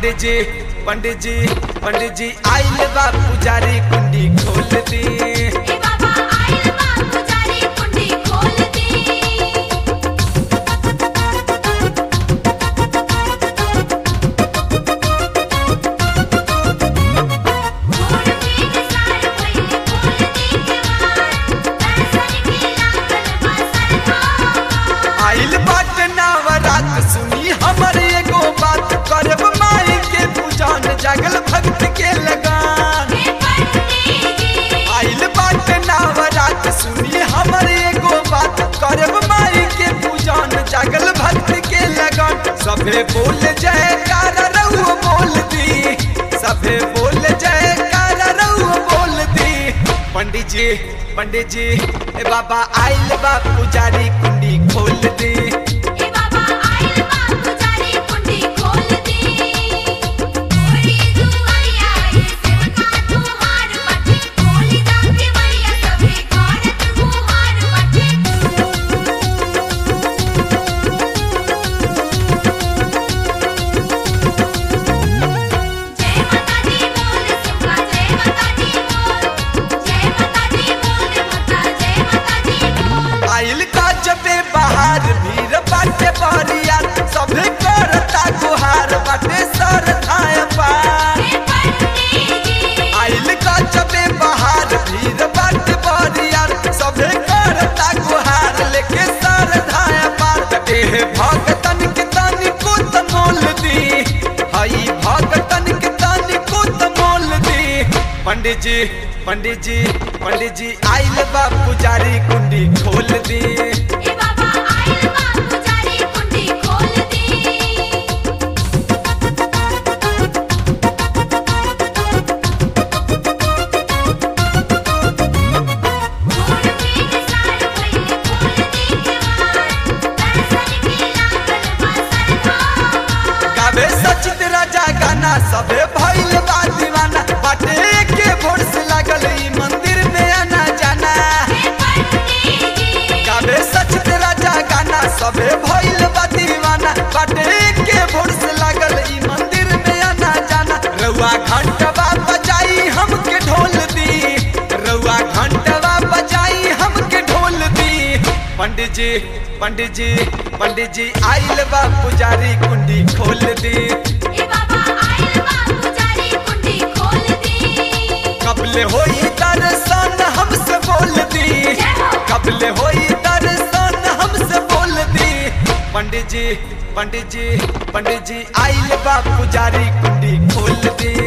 पंडित जी पंडित जी पंडित जी आइल बा पुजारी कुंडी खोल दी ए बाबा आइल बा पुजारी कुंडी खोल दी छोड़ के निसार पहिले खोल दी केवार दर्शन के लागल बा सरकार आइल बाट नवरात सुनी हमर एगो बात करब माई के पूजन जागल भक्त के लगान हे पंडित जी आइल बाट नवरात सुनी हमर एगो बात करब माई के पूजन जागल भक्त के लगन सभे बोल जयकार रहुओ बोल दी सभे बोल जयकार रहुओ बोल दी पंडित जी पंडित जी ए बाबा आइल बा पुजारी कुंडी खोल दी ए बाबा आइल बा पुजारी कुंडी खोल दी ओरी दुआरिया ये सेवका तुहार पठे खोली दा के बढ़िया सभे करत गुहार पठे जय माता दी बोल सेवका जय माता दी बोल जय माता दी बोल माता जय माता दी बोल आइल का जबे बाहर भीड़ बाटे बहरिया सभे करता गुहार बाटे सर धाय पार हे पंडित जी आइल का जबे बाहर भीड़ बाटे बहरिया सभे करता गुहार लेके सर धाय पार एह भगतन के तनी को त मोल दी हई भगतन के तनी को त मोल दी पंडित जी पंडित जी पंडित जी आइल बा पुजारी कुंडी खोल दी ए बाबा आइल बा पुजारी कुंडी खोल दी छोड़ के निसार पहिले खोल दी केवार दर्शन के लागल बा सरकार गावे सचित राजा गाना सबे भइल बा दीवाना बाटे के भोर से लागल ई मंदिर में आना जाना हे पंडित जी गावे सचित राजा गाना सबे भइल बा दीवाना बाटे के भोर से लागल ई मंदिर में आना जाना रउआ घंटवा बजाई हमके ढोल दी रउआ घंटवा बजाई हमके ढोल दी पंडित जी पंडित जी पंडित जी आइल बा पुजारी कुंडी खोल दी ए बाबा आइल बा पुजारी कुंडी खोल दी कबले होई दर्शन हमसे बोल दी जय हो। कबले होई दर्शन हमसे बोल दी पंडित जी पंडित जी पंडित जी आइल बा पुजारी कुंडी खोल दी